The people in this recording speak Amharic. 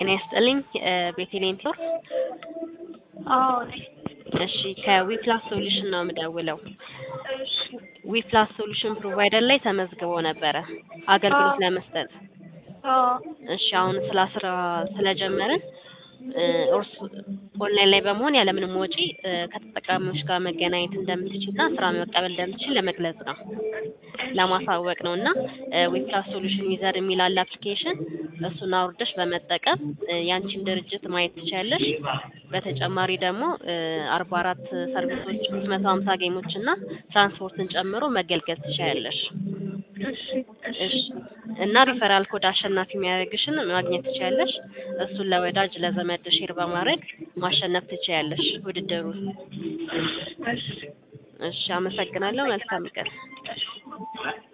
ጤና ይስጥልኝ ቤቴሌን ቲዮር አዎ ነኝ። እሺ ከዊፕላስ ሶሉሽን ነው የምደውለው። እሺ ዊፕላስ ሶሉሽን ፕሮቫይደር ላይ ተመዝግቦ ነበረ አገልግሎት አዎ። ለመስጠት። አዎ እሺ አሁን ስለ ስራ ስለጀመርን እ እርስ ኦንላይን ላይ በመሆን ያለምንም ወጪ እ ከተጠቃሚዎች ጋር መገናኘት እንደምትችልና ስራ መቀበል እንደምትችል ለመግለጽ ነው ለማሳወቅ ነው እና ዊፕላስ ሶሉሽን ዩዘር የሚል አለ አፕሊኬሽን እሱን አውርደሽ በመጠቀም እ ያንቺን ድርጅት ማየት ትችያለሽ። በተጨማሪ ደግሞ አርባ አራት ሰርቪሶች ሶስት መቶ ሀምሳ ጌሞች እና ትራንስፖርትን ጨምሮ መገልገል ትችያለሽ። እሺ እሺ እሺ እና ሪፈራል ኮድ አሸናፊ የሚያደርግሽን ማግኘት ትችያለሽ። እሱን ለወዳጅ ለዘመድ ሼር በማድረግ ማሸነፍ ትችያለሽ ውድድሩን። እሺ እሺ አመሰግናለሁ። መልካም ቀን። እሺ